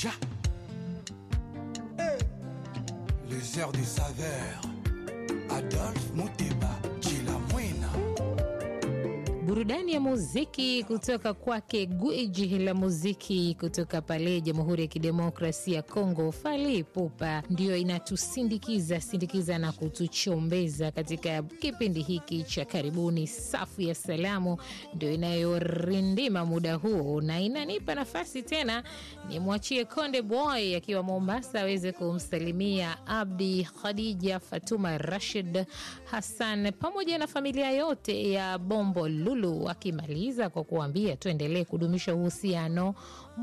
Ja. Les airs des saveurs. Adolphe Muteba, Chila Mwena. Burudani ya muziki kutoka kwake gwiji la muziki kutoka pale Jamhuri ya Kidemokrasia ya Kongo, Fally Ipupa, ndiyo inatusindikiza sindikiza na kutuchombeza katika kipindi hiki cha karibuni. Safu ya salamu ndio inayorindima muda huu na inanipa nafasi tena nimwachie Konde Boy akiwa Mombasa aweze kumsalimia Abdi, Khadija, Fatuma, Rashid, Hassan pamoja na familia yote ya Bombo Lulu, akimaliza kwa kuambia tuendelee kudumisha uhusiano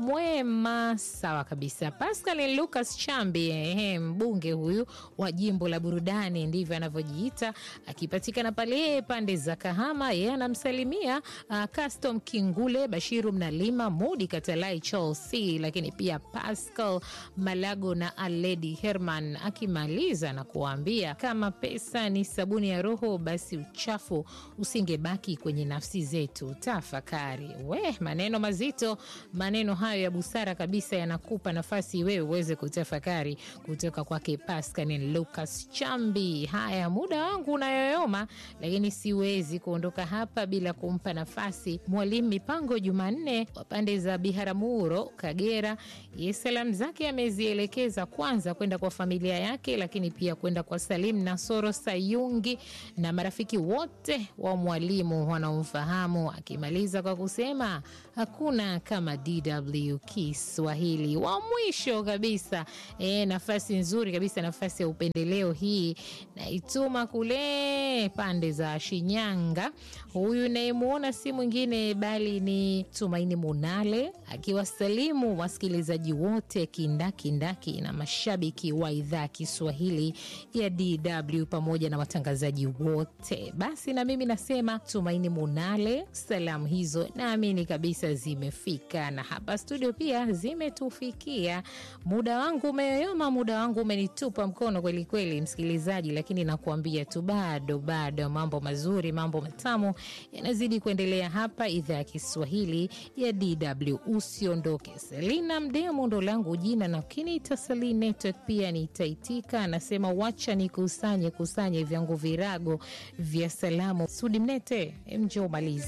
mwema. Sawa kabisa. Pascal Lucas Chambi, ehe, mbunge huyu wa jimbo la burudani, ndivyo anavyojiita, akipatikana pale pande za Kahama. Yeye anamsalimia uh, Custom Kingule, Bashiru Mnalima, Mudi Katalai, Chelsea, lakini pia Pascal Malago na Aledi Herman, akimaliza na kuwaambia kama pesa ni sabuni ya roho, basi uchafu usingebaki kwenye nafsi zetu. Tafakari we, maneno mazito, maneno hayo ya busara kabisa yanakupa nafasi wewe uweze kutafakari kutoka kwake Pascal Lucas Chambi. Haya, muda wangu unayoyoma, lakini siwezi kuondoka hapa bila kumpa nafasi Mwalimu Mipango Jumanne wa pande za Biharamulo, Kagera. Ye salamu zake amezielekeza kwanza kwenda kwa familia yake, lakini pia kwenda kwa Salim Nasoro Sayungi na marafiki wote wa mwalimu wanaomfahamu, akimaliza kwa kusema hakuna kama DW Kiswahili. Wa mwisho kabisa e, nafasi nzuri kabisa, nafasi ya upendeleo hii naituma kule pande za Shinyanga. Huyu nayemwona si mwingine bali ni Tumaini Munale akiwasalimu wasikilizaji wote kindakindaki na mashabiki wa idhaa Kiswahili ya DW pamoja na watangazaji wote. Basi na mimi nasema Tumaini Munale, salamu hizo naamini kabisa zimefika, na hapa studio pia zimetufikia. Muda wangu umeyoyoma, muda wangu umenitupa mkono kweli kweli, msikilizaji, lakini nakuambia tu bado bado mambo mazuri, mambo matamu yanazidi kuendelea hapa idhaa ya Kiswahili ya DW. Usiondoke. Selina Mdemo ndo langu jina, na ukiniita Sali Network pia nitaitika. Anasema wacha nikusanye kusanye vyangu virago vya salamu. Sudi Mnete, mje umalize